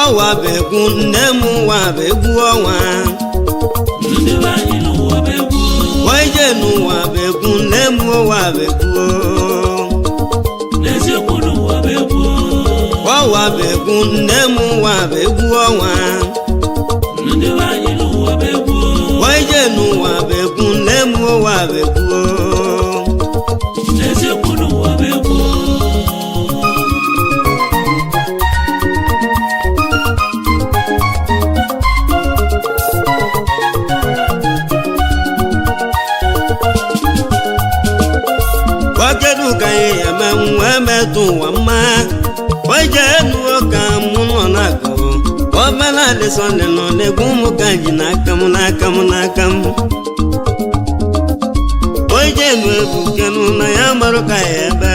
ọwa bụ egwu nne m nwa bụ egwu ọnwa ndị be anyị n'ụwa bụ egwu oije n'ụwa bụ egwu nne m ụwa bụ egwu n'eziokwu n'ụwa bụ egwu ọwa bụ egwu nne m nwa bụ egwu ọnwa ndị be anyị n'ụwa bụ egwu oije n'ụwa bụ egwu nne m ụwa bụ egwu n'eziokwu n'ụwa bụ egwu okedu ka anyị eme nwa emetụ ụwa mma oije nuo ka mụ nọ na-akụ obere adịsọnde nọ na-egwu ụmụ ka ji n'aka m n'aka m n'aka m oije nu ebukenu na ya marụ ka ya ebe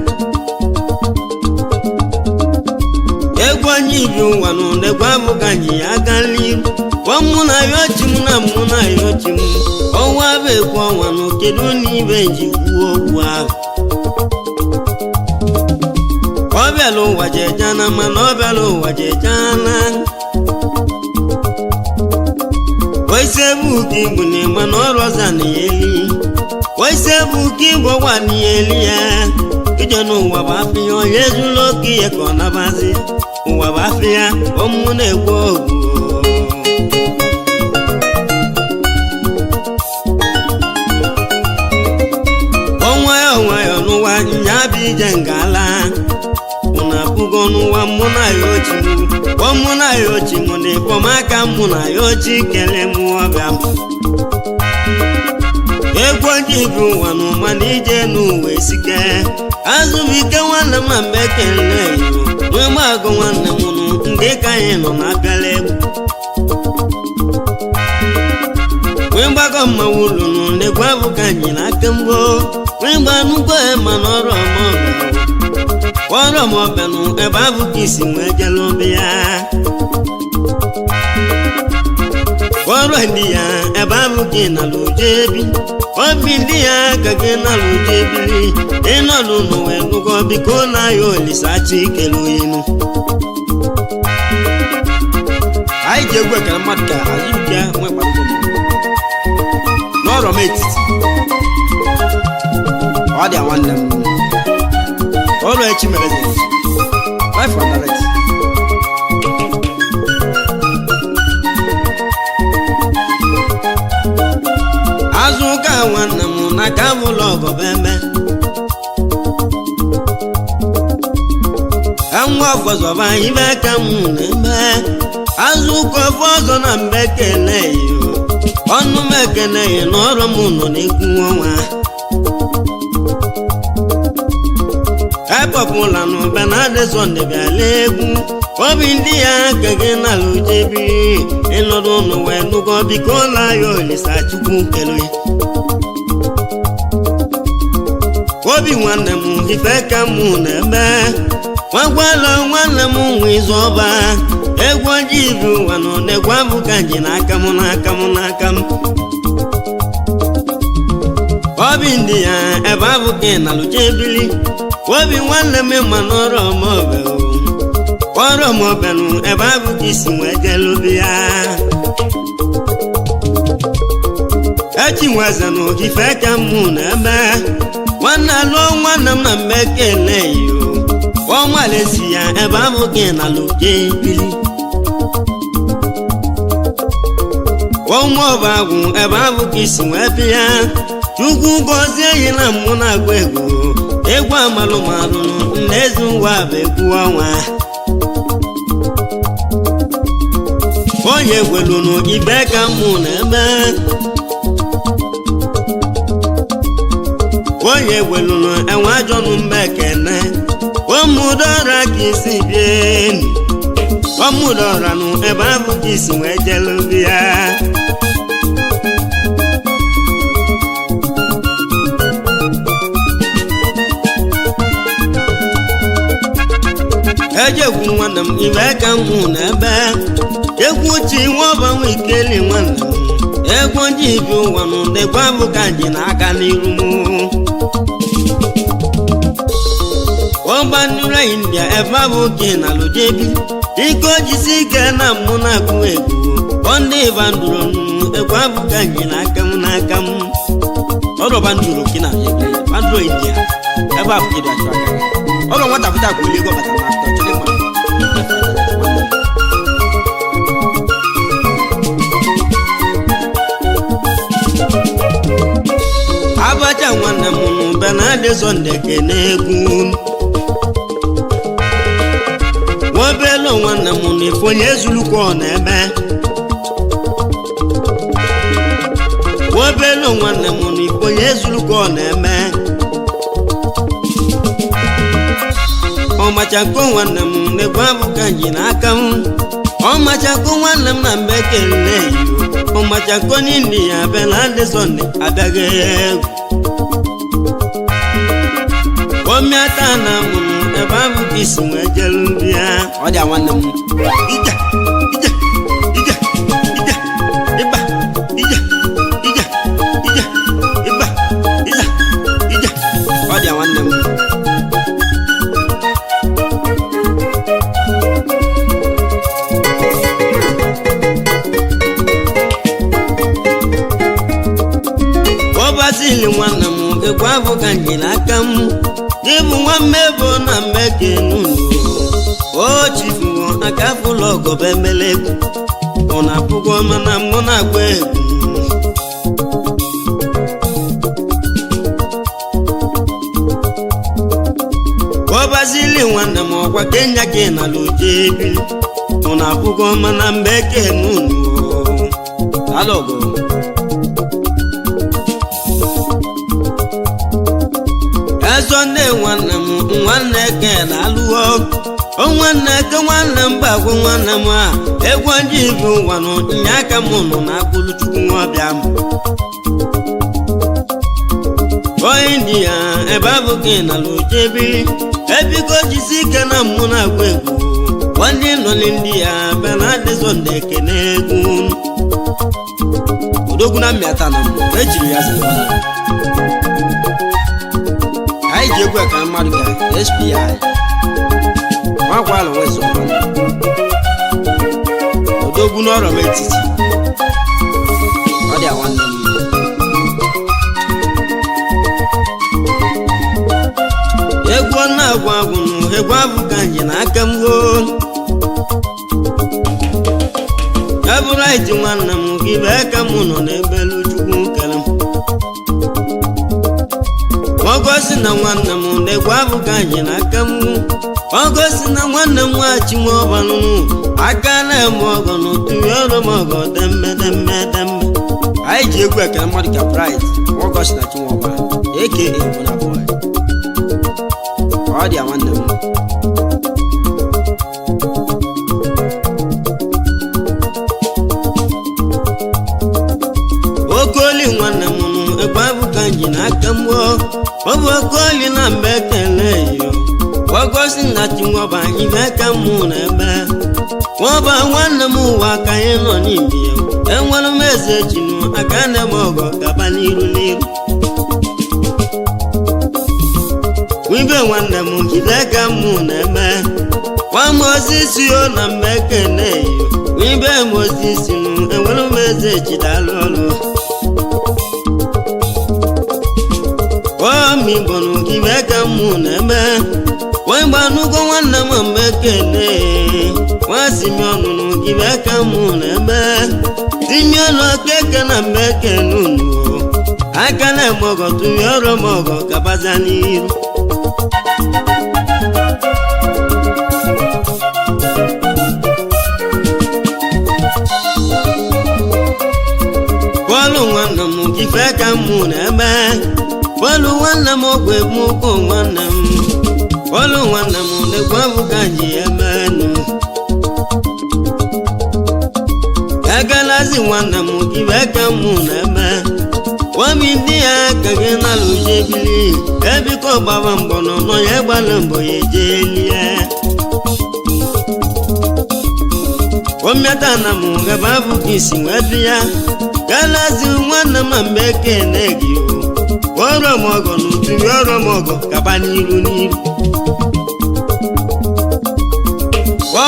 egwu onye ibi ụwa nọ na-egwu abụ ka ji ya aka n'iru ọmụ na ya ochi m na mụ na ya ochi m ọnwa bụ egwu ọnwa nọ kedu na ibe ji kwuo okwu ahụ ọ bịala ụwa jejana mana ọ bịala ụwa jejana oise bụ ka igbo na-ema na ọrụ ọza na ya eli oise bụ ka igbo gwa na ya eli ya ije n'ụwa bụ afọ ya onye ezula oke ihe ka ọ nabazi ụwa bụ afọ ya ọmụ na-egwu ogwu onwayọ nwayọ n'ụwa nya bụ ije ngala ụna abụgo n'ụwa mụ na ya ochi ọ mụ na ya ochi mụ na ịkpọmaka mụ na ya ochi kele mụ ọbịa m egwu ojii bụ ụwa n'ụma na ije n'ụwa esike azụbike nwanne m na mgbe ekele yo nwee gbagụ nwanne m nụ ndị ka anyị nọ na abịala egwu wee gbago mmanwụ ụlọ nụ na-egwu abụ ka anyị n'aka mbụ wee gba nnukwu ma n'ọrụ ọmọbịa ọrụ ọmọbịa nụ ebe abụ ka isi wee jele obi ya ọrụ ndị ya ebe abụ ka ị nala ụjọ ebi obi ndị ya ka gị nala ụjọ ebiri ịnọdụ n'ụwa enugo biko na ya olisachi ikele oyinu anyị ji egwu ekele mmadụ ka azụbịa nwe gbago n'ọrọ m etiti ọ dị nwanne m ọrụ echi mere eze life and direct azụ ụka nwanne m na ka bụlụ ọgọbeme nwa ọfọzọba ibe ka m na-eme azụ ụka ofe ọzọ na mbe kele yo ọnụ m ekele ya n'ọrụ m nọ n'ekwu ọnwa epọpụla n'ụba na adịsọnde bịala egwu obi ndị ya ka gị nala ujebiri ịnọdụ ụnụ wee nụgọ biko la ya olisa chukwu kele obi nwanne m ife ka m na-eme nwagwala nwanne m nwe izu ọba egwu ojii bụ ụwa nọ na-egwu abụ ka ji n'aka m n'aka m n'aka m obi ndị ya ebe abụ ka ị nalụcha ebili obi nwanne m ma n'ọrụ ọmọbe ọrụ ọmọbe nụ ebe abụ ka isi wee jele obi ya echi nweze na ogife ka mụ na ebe nwanne alụọ nwanne m na mgbe kele yo ọnwalesi ya ebe abụ ka ị nalụcha ebili ụmụ ọba agwụ ebe abụ ka isi wee bịa chukwu gọzie yi na mmụ na-agba egwu egwu amalụmalụ na eze ụwa bụ egwu ọnwa onye gwelunu ibe ka mụ na eme onye gwelunu enwe ajọnụ mba ekene ụmụdọra ka isi bie ọmụdọra nụ ebe abụ ka isi wee jelu bịa ejegwu nwanne m ibe ka m hụ n'ebe egwu chi nwaọbanwe ikeli nwanne m egwu ndị ibi ụwa nụ na-egwu abụ ka ji n'aka n'iru m ọgbanụra india ebe abụ oke na lojebi ike ojisi ike na mụ na-agụ egwu ọ ndị bandụrụ ekwe abụ ka nji n'aka m n'aka m ọrụ bandụrụ ki na lojebi bandụrụ india ebe abụ kedu achụ aka ọrụ nwata pụta ka oli ego bata na atọ chịrị mma abacha nwanne m n'ụba na-adị sọnde kene egwu nwobelu nwanne m na ife onye ezulukwa ọ na-eme nwobelu nwanne m na ife onye ezulukwa ọ na-eme ọmachako nwanne m na-egwu abụka ji n'aka m ọmachako nwanne m na mbe kele ọmachako n'indi ya abịa na adị sọnde abịaghị egwu omiata na mụ ebe abụ ka isi wee jelu ndị ya ọ dị nwanne m ije ije ije ije ịba ije ije ije ịba ije ije ọ dị nwanne m ọbazili nwanne m ekwe abụ ka njiri aka m n'ịbụ nwa mmebo na mmekenu o chifuo aka fụlọ ọgọba emele egwu ọ na-apụgo mana mụ na-agba egwu ọbazili nwanne m ọkwa kenya ka ị nala oje ebili ọ na-apụgo mana mmekenu alọgọ ezo nne nwanne m nwanne ke na-alụọ nwanne ke nwanne m bagwo nwanne m a egwu ndị ibu ụwa nọ nye aka m nọ na akpụrụ chukwu nwabịa m onye ndị ya ebe abụghị na lojebiri ebigo jisi ike na mmụ na-agba egwu ndị nọli ndị ya bịa na adịzọ ndị ekene egwu odogwu na mmịata na mbụ ejiri ya zara anyị ji egwu ka mmadụ ga spi nwakwala nwezo odogwu n'ọrọ m etiti ọ dị nwanne m egwu ọ na-agwụ agwụ nụ egwu abụ ka nji na aka m goo ebụrụ anyị ji nwanne m gị bụ aka m nọ n'ebelu chukwu kere m ọgọsi na nwanne m na-egwu abụ ka anyị n'aka m ọgọsi na nwanne m nwachi nwa ọbanụ aka na-eme ọgọ n'otu ọrụ m ọgọ dembe dembe dembe anyị ji egwu ekele mmadụ ka praịd ọgọsi na chinwọba eke egwu na bọị ọ dị ya nwanne m okoli nwanne m nụ egbe abụ ka ji n'aka m ọ bụ okoli na mgbe ekele yo ọgọsi na chinwọba ibe ka mụ na ebe nwọba nwanne m ụwa ka anyị nọ n'ime ya enwere m eze chinu aka na eme ọgọ gaba n'iru n'iru wibe nwanne m jide ka mụ na eme nwamosisi o na mgbe ekele yo wibe mosisi nụ enwere m eze chidalụ ọrụ omigbonu gị mee ka mụ na-eme wee gbanugo nwanne m mgbe ekele nwasimi ọnụnụ gị mee ka mụ na-eme tinye ọnụ okeke na mgbe ekele unu aka na-eme ọgọ tụnye ọrụ m ọgọ gabaza n'iru bọọlụ nwanne m gị fee ka mụ na-eme bọọlụ nwanne m ọgwụ egwu ụkwụ nwanne m bọọlụ nwanne m na-egwu abụ ka ji emenụ agalazi nwanne m gị wee ka mụ na-eme nwami ndị ya ka gị nalụ jebili ebiko gbaba mbọ nọ nọ ya gbalụ mbọ ya ejelie omiata na m gaba abụ ka isi wee dị ya galazi nwanne m mgbe ekene gị o ọrụ m ọgọ n'utu ọrụ m ọgọ gaba n'iru n'iru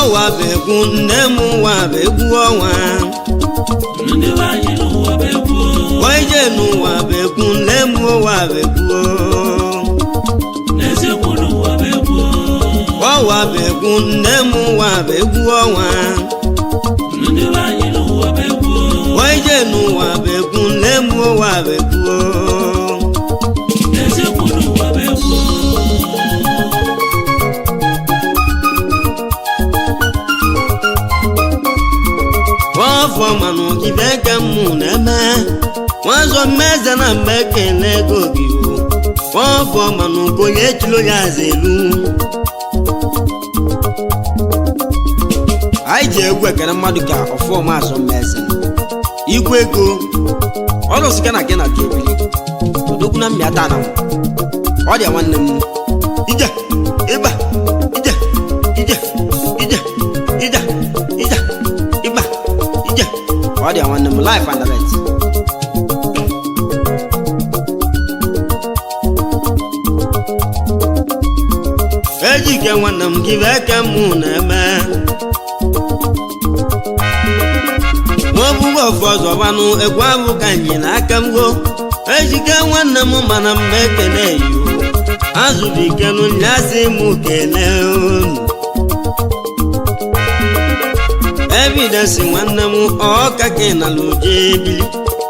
ọwa bụ egwu nne m ụwa bụ egwu ọnwa ndị be anyị n'ụwa bụ egwu oije n'ụwa bụ egwu nne m ụwa bụ egwu n'eziokwu n'ụwa bụ egwu ọwa bụ egwu nne m ụwa bụ egwu ọnwa ndị be anyị n'ụwa bụ egwu oije n'ụwa bụ egwu nne m ụwa bụ egwu n'eziokwu n'ụwa bụ egwu ọfọ manụ ibe ka mụ na-eme nwazọ mmeze na mgbe ekele ego gị o ọfọ manụ ka onye echilo ya aza elu anyị ji egwu ekele mmadụ ka ọfọma azọ mmeze igwe ego ọlụsika na gị na ka ebili odogwu na mmịata na ọ dị nwanne m ije ịba ije ije ije ije ije ịba ije ọ dị nwanne m life and direct ejike nwanne m gị bụ eke mụ na-eme nwaọbụghị ọfụ ọzọ gbanụ egwu abụ ka anyị n'aka m go ejike nwanne m mana m ekele yo azụbikenu nyasị m kele unu evidensị nwanne m ọka ka ị nala ụdị ebili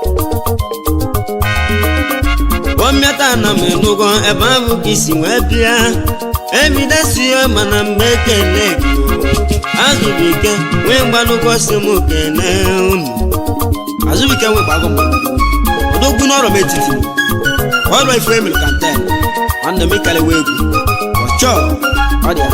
ọmịata na m enugo ebe ahụ ka isi wee bịa evidensị ya mana m ekele gị o azụbike nwee mgbanụkọ si m kele unu azụbike nwee gbago m odogwu n'ọrụ m etiti ọrụ ife emere kanten nwanne m ikalewa egwu ọchọ ọ dị ya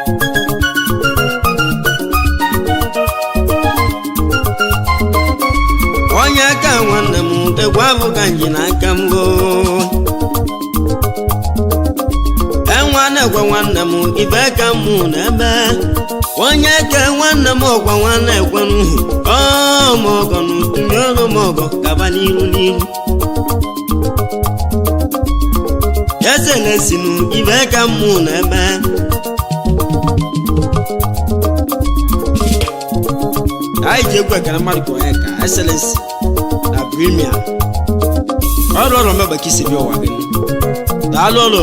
onye aka nwanne m egwu abụ ka nji n'aka m goo enwa na-egwe nwanne m ibe ka mụ na-eme onye ke nwanne m ọgwa nwanne ekwenu ọmọgọnụ tụnyere m ọgọ gaba n'iru n'iru eselesinu ibe ka mụ na-eme anyị ji egwu ekele mmadụ ka onye ka excellency na premier ọrụ ọrụ mmebe ka isi bịa ụwa gị daalụ ọrụ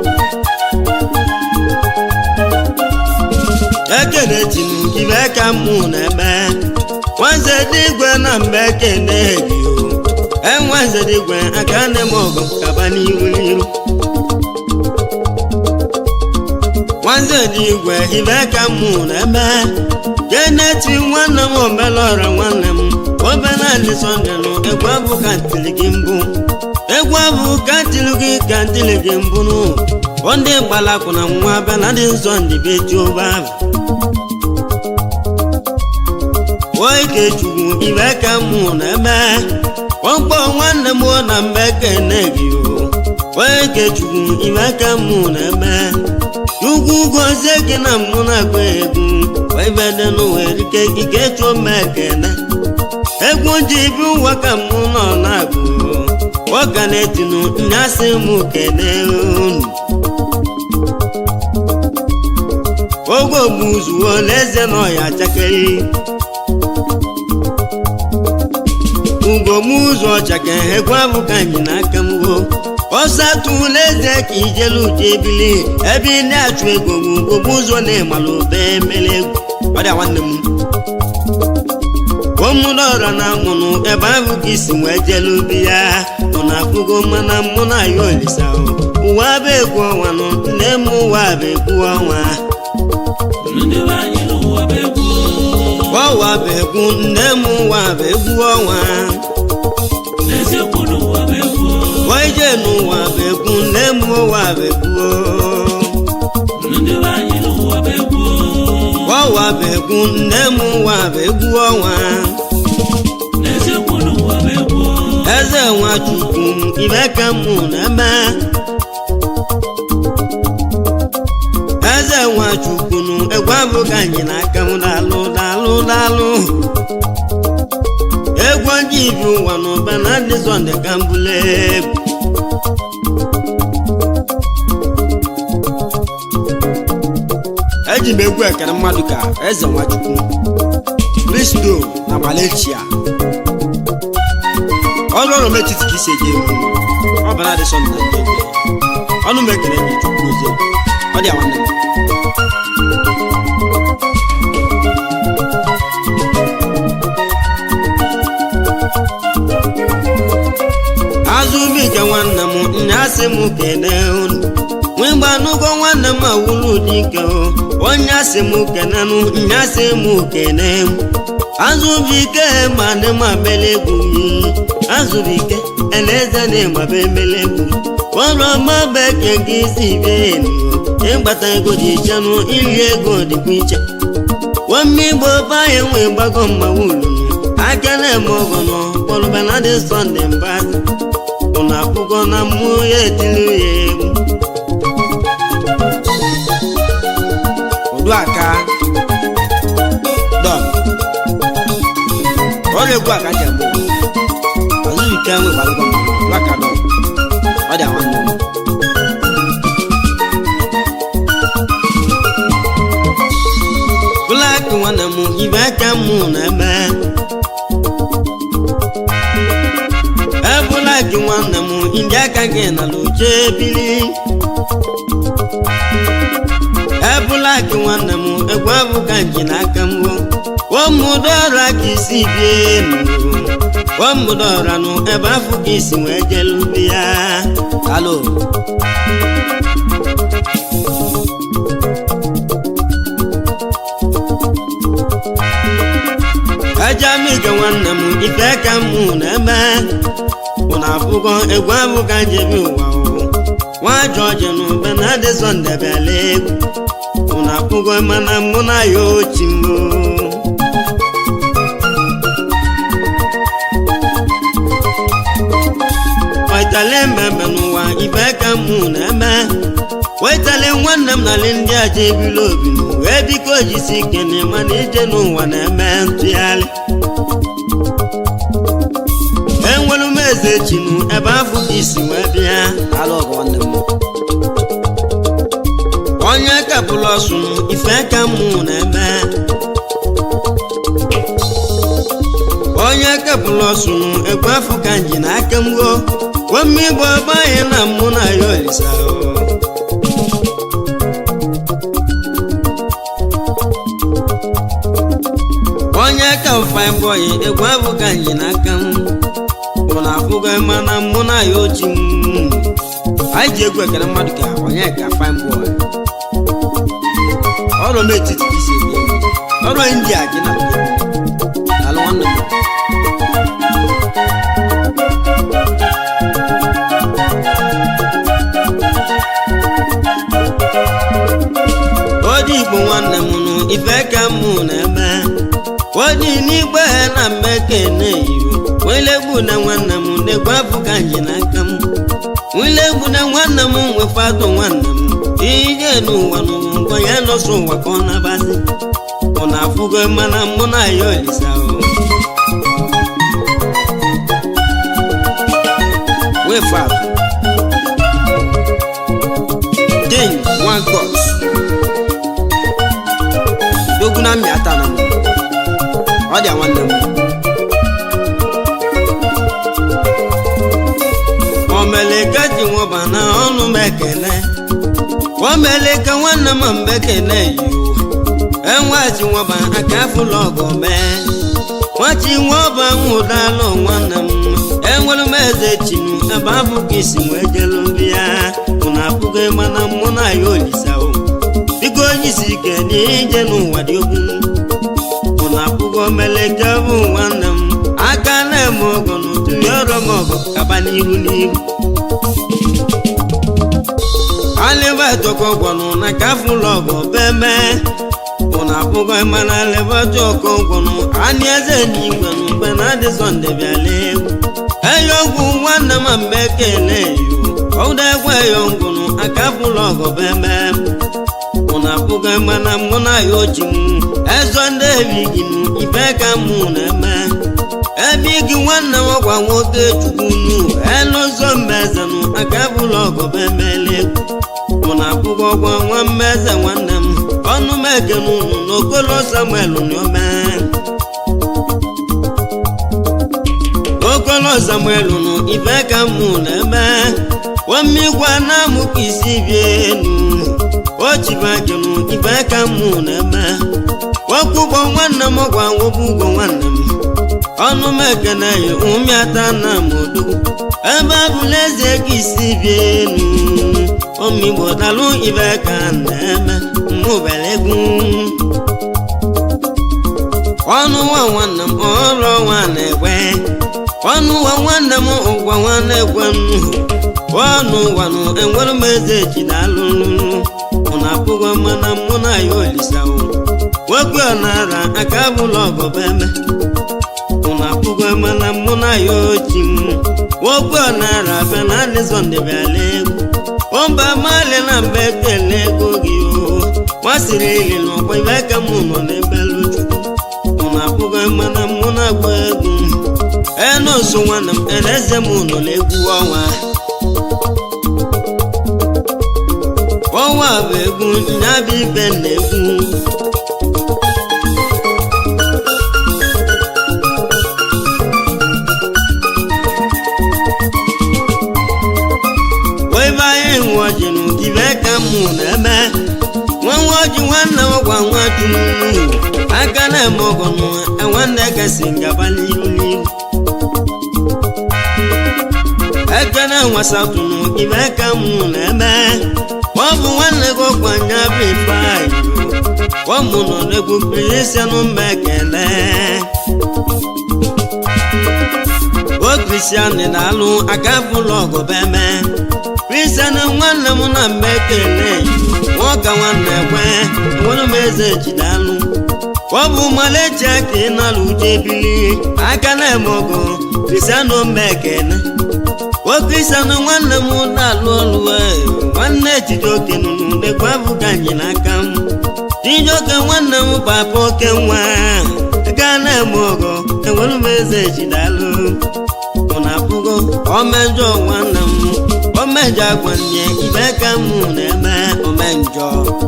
ekene tinu ibe ka mụ na-eme nwanze dịgwe na mgbe ekene gị o enwanze dịgwe aka nne m ọgụ kaba n'iru n'iru nwanze dịgwe ibe ka mụ na-eme keneti nwanne m omelọra nwanne m obere adị sọnde nụ egwu abụ ka ntili gị mbụ egwu abụ ka ntili gị ka ntili gị mbụ nụ ọ ndị gbalakwụ na nwa bela dị nsọ ndị be jehova oike chukwu ibe ka mụ na-eme ọkpọ nwanne m na mgbe kene gị o oike chukwu ibe ka mụ na-eme ugwu gozie gị na mụ na-agba egwu webede n'ụwa erike ike chụọ m ekene egwu ji bi ụwa ka mụ nọ na-agụ ọka na-etinu nyasị m kene unu oge ogbuzuo n'eze na ọya chakere ugomụzọ ọchake egwu abụ ka anyị n'aka m go ọsọ tụla eze ka ijelu ụdị ebili ebe ị na-achụ ego ugogbu ụzọ na-emalụ ube emele egwu ọ dị nwanne m ụmụdọrọ na mụnụ ebe ahụ ka isi wee jelu ubi ya ọ na-afụgo mana mụ na ya olisa ụwa bụ egwu ọnwa nụ nne m ụwa bụ egwu ọnwa ndị be anyị n'ụwa bụ egwu ọwa bụ egwu nne m ụwa bụ egwu ọnwa n'eziokwu n'ụwa bụ egwu waije n'ụwa bụ egwu nne m ụwa bụ egwu ndị be anyị n'ụwa bụ egwu ọwa bụ egwu nne m ụwa bụ egwu ọnwa n'eziokwu n'ụwa bụ egwu eze nwachukwu ibe ka mụ na-eme eze nwachukwu nụ egwu abụghị anyị n'aka m daalụ daalụ daalụ egwu ndị ibi ụwa n'ụba na ndị sọnde ka m bụla egwu eji eji m egwu ekere mmadụ ka eze nwachukwu kristo na malechia ọrụ ọrụ metiti ka isi eji egwu ọ bụ na-adị sọnde na ndị ọnụ m ekele nye chukwu ozi ọ dị awanne m azụbike nwanne m nnyasị m kene unu nwegbanụgo nwanne m awụlụ dike onye asị m kenenụ nnyasị m kene m azụbike ma dị ma melegwu azụbike eleze na ịgbaba emelegwu ọrụ ọma beke gị si benu ịgbata ego dị ichenụ ili ego dịkwa iche nwame igbo banye nwe gbago mmanwụ akele m ọgọ nọ kpọrọbana dị sọnde mbazi ụnụ akwụkwọ na mmụọ ya etili ya egwu ụdụaka dọn ọrụ egwu aka ji agbụ azụike nwe gbalụgọ ụdụaka dọn ọ dị awa nnụnụ blak nwanne m ibe aka mụ na ebe ebula gị nwanne m ndị aka gị na luche bili ebula gị nwanne m egwu abụ ka nji n'aka m womụdọra ka isi bie enu womụdọra nụ ebe afọ ka isi wee jelu bịa alo ajamiga nwanne m ife ka mụ na-eme ụna abụgo egwu abụ ka njebi ụwa nwa jọji na ube na adị sọnde bịala egwu ụna abụgo mana mụ na ya ochi mbụ wetale mmemme n'ụwa ife ka mụ na-eme wetale nwanne m nalị ndị aja ebili obi wee biko jisi ike na ịmana ije n'ụwa na-eme ntụgharị enwere m eze chinu ebe afọ ka isi wee bịa ala ọgụ nwanne m onye kapụlụ ọsụ ife ka mụ na-eme onye kapụlụ ọsụ egwu afọ ka nji na aka m go wemme igbo ebe anyị na mụ na ya olisa onye ka fine boy egwu afọ ka nji na aka m ụna afụgo mana mụ na ya ochi m anyị ji egwu ekele mmadụ ka onye ka fine boy ọrụ m etiti ka isi ebi ọrụ india gị na alụ nwanne m odi igbo nwanne m nụ ife ka mụ na-eme odi n'igbe na mmekene iro wilegbu na nwanne m na-egwu afụ ka nji n'aka m wilegbu na nwanne m nwefado nwanne m ije n'ụwa n'ụwa ya nọsọ ụwa ka ọ na-abazi ọ na-afụgo mana mụ na ya olisa wefat den one god dogu na mmịata na m ọ dị nwanne m omeleka ji nwụba na ọnụ m ekele omeleka nwanne m mgbe ekele yiwu enwachi nwụba aka afụlọ ọgọ mee nwachi nwụba nwụdalụ nwanne m enwere m eze chinu ebe abụ ka isi wee jelu mbịa ụna apụgo mana mụ na ya olisawo biko onye isi ike n'ije n'ụwa dị ogwu ụna apụgo omeleka bụ nwanne m aka na-eme ọgọ n'otu ya ọrụ m ọgọ kaba n'ihu n'ihu alịba etoko gwọnụ na ka afụlọ ọgọ beme ụna apụgo mana alịba jọkọ gwọnụ anị eze n'igwe na mgbe na adị sọnde bịala egwu eyo ọgwụ nwanne m mgbe ekele yo ọdụ egwu eyo ngwụnụ aka afụlọ ọgọ beme ụna apụgo mana mụ na ya ochi m ezọ ndị ebighị m ife ka mụ na-eme ebe gị nwanne m ọgwa nwoke chukwunu elụzọ mmezenu aka bụlụ ọgọ bemele egwu mụ na akwụkwọ ọgwọ nwa mmeze nwanne m ọ ọnụ m ekene unu n'okolo samuel n'ome okolo samuel nụ ife ka mụ na-eme wamigwa na amụ ka isi bie enu ochibagenu ife ka mụ na-eme wakwụgbọ nwanne m gwa nwụbụ ugwo nwanne m ọnụ m ekene ya ụmịata na modu ebe abụla eze ka isi bie enu omigbo dalụ ife ka na-eme mmụbere egwu ọnụ nwa nwanne m ọrụ ọnwa na-ekwe ọnụ nwa nwanne m ụgwọ nwanne ekwe m ọnụ nwanụ enwere m eze jidalụ mụ na apụghị mana mụ na ya olisawo nwoke ọnara aka bụla ọgọbeme mụ na apụghị mana mụ na ya ochi m nwoke ọnara bịa na adịzọ ndebịala egwu ọba mali na mba ekele ego gị o masịrị ili n'ọkwa ibe ka mụ nọ n'ebelu chukwu mụ na apụghị mana mụ na-agba egwu enoso nwanne m eleze m nọ n'egwu ọnwa ọnwa bụ egwu nyabụ ibe na-egwu webe anyị nwe ọjị n'ụdịbe ka mụ na-eme nwa nwa ọjị nwanne m gwa nwa dunu aka na-eme ọgọ nụ nwanne gasị ngaba n'iru n'iru ekene nwasatụnụ ibe ka mụ na-eme ọ bụ nwanne gị ọkwanye bụ ife anyị ọ mụ nọ n'egwu kristianụ mba ekele o kristian na-alụ aka bụlụ ọgụbeme kristian nwanne m na mba ekele nwoke nwanne kwe enwere m eze jidalụ ọ bụ malechi aka ị nalụ uche bili aka na-eme ọgụ kristian mba ekele okristianụ nwanne m na-alụ ọlụ nwanne chijioke nụnụ lekwa abụghị anyị n'aka m chijioke nwanne m papa oke nwa gaa na-eme ọgọ enwere m eze jidalụ mụ na abụgo omejọ nwanne m omejọ agwa nne ibe ka m na-eme omenjọ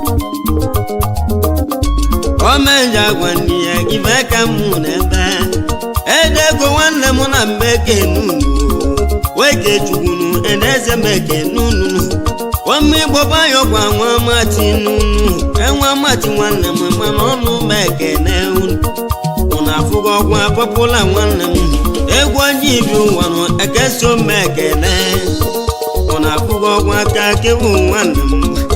omejọ agwa nne ya ibe ka m na-eme edego nwanne m na mbeke nunu weke chukwunu eneze meke nunu ọmụ igbo bayọkwa nwa mati nunu enwa mati nwanne m mana ọnụ meke na unu ụna afụgo ọgwa pọpụla nwanne m egwu onye ibi ụwa nụ ekeso mekene ụna afụgo ọgwa aka kewu nwanne m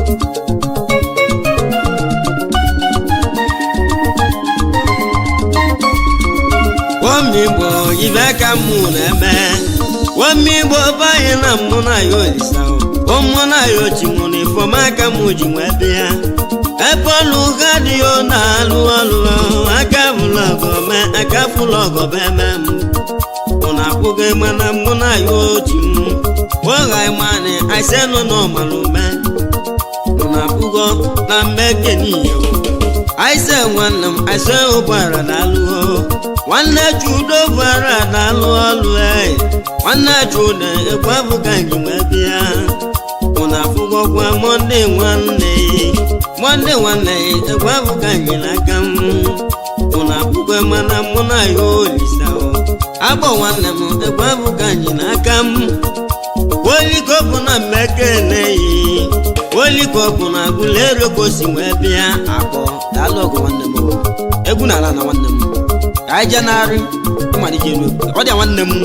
wamigbo ibe ka mụ na-eme wamigbo banye na mụ na ya olisa ụmụ na ya ochi nwụrụ ifeọma aka mụ ji nwee bịa ebe ọlụ ha dị ya na-alụ ọlụ aka bụlụ ọgọme aka bụlụ ọgọbe eme m mụ na akwụghị mana mụ na ya ochi m ụgha ịmanị aisenụ na ọmalume mụ na akwụgo na mmeke n'ihe aise nwanne m aise ụgbọala na-alụ nwanne chudo bara na-alụ ọlụ ee nwanne chudo ekwe abụghị anyị nwee bịa mụ na afụgọkwa mọnde nwanne mọnde nwanne ekwe abụghị anyị n'aka m mụ na afụgọ mana mụ na ya olisa agbọ nwanne m ekwe abụghị anyị n'aka m olikọpụ na mmekene yi olikọpụ na agụla ero ka o si wee bịa akpọ daalụ ọgụ nwanne m egwu n'ala na nwanne m ka anyị jee narị mmalite elu ọ dị nwanne m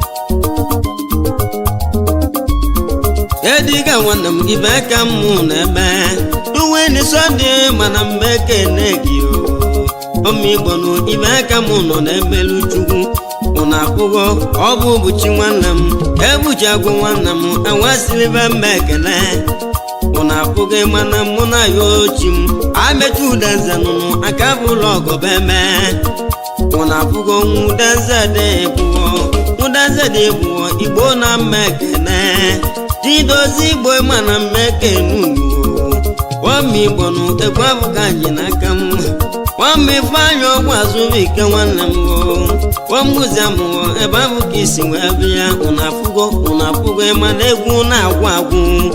ediga nwanne m ibe ka m na-eme duweni sọnde mana mmekene gị o ọmịgbo nụ ibe ka m nọ na-emelu chukwu mụ na akwụghọ ọ bụ ụbụchi nwanne m ebuchi agwụ nwanne m enwesịrịbe mma ekele mụ na apụghị mana mụ na ya ochi m amechi udenze nụnụ aka bụlụ ọgọbe mee mụ na apụghị onwe udenze dị ebuo udenze dị ebuo igbo na mma ekele chidozi igbo mana mma ekenu ọma igbo nụ ekwe abụghị anyị n'aka m nwamba ifeanyị ọgwụ azụbụike nwanne m nwamụzi amụọ ebe ahụ ka isi wee bịa ụna afụgo ụna afụgo ịma na egwu na-agwụ agwụ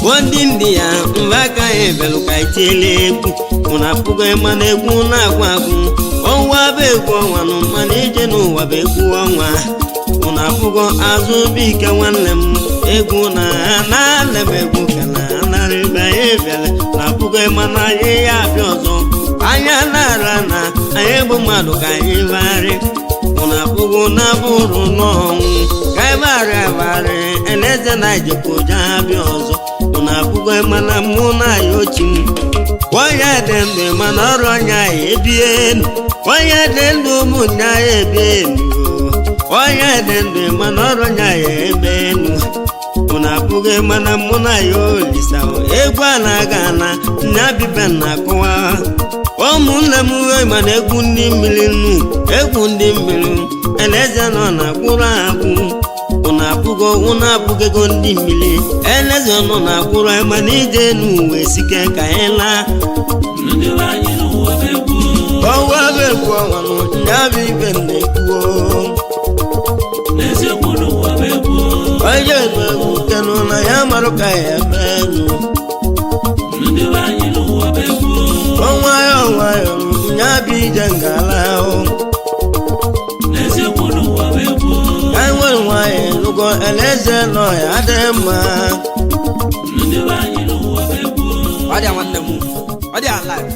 ndị ndị ya mba aka ya ebelu ka itiele egwu mụna apụgo ịma na egwu na-agwụ agwụ ọnwa bụ egwu ọnwa nụ mana ije n'ụwa bụ egwu ọnwa mụna apụgo azụ bụ ike nwanne m egwu na na-ana m egwu ka na anarịba ya ebiala na apụgo ịma na anyị ya abịa ọzọ anya na-ara na anyị bụ mmadụ ka anyị bagharị mụna apụgo na bụrụ n'ọnwụ ka anyị bagharị agbarị eleze na ijekọja abịa ọzọ mụna apụgo ịma na mụ na ya ochi m onye dị ndụ mana ọrụ ọnya ya ebie enu onye dị ndụ ụmụnya ya ebie enu onye dị ndụ mana ọrụ ọnya ya ebe enu mụna apụghị mana mụ na ya olisa egwu a na-aga na nya bibe na-akụwa ụmụnne m uwe mana egwu ndị mmiri nnu egwu ndị mmiri eleze nọ na kwụrụ akwụ ụnụ apụgo ụnụ apụgego ndị mmiri eleze nọ na kwụrụ mana ije n'uwe sike ka anyị laa ndị be anyị n'ụwa bụ egwu ọnwa bụ egwu ọnwa nụ nya bụ ibe na-ekwuo n'eziokwu n'ụwa bụ egwu onye nụ egwu kenụ na ya marụ ka ya eme enu ndị be anyị n'ụwa bụ egwu ọnwa ya ọnwa ya nya bụ ije ngala ahụ n'eziokwu n'ụwa bụ egwu ka nwere nwanyị lụgo eleze nọ ya dị mma ndị be anyị n'ụwa bụ egwu ọ dị ya nwanne m ọ dị ya live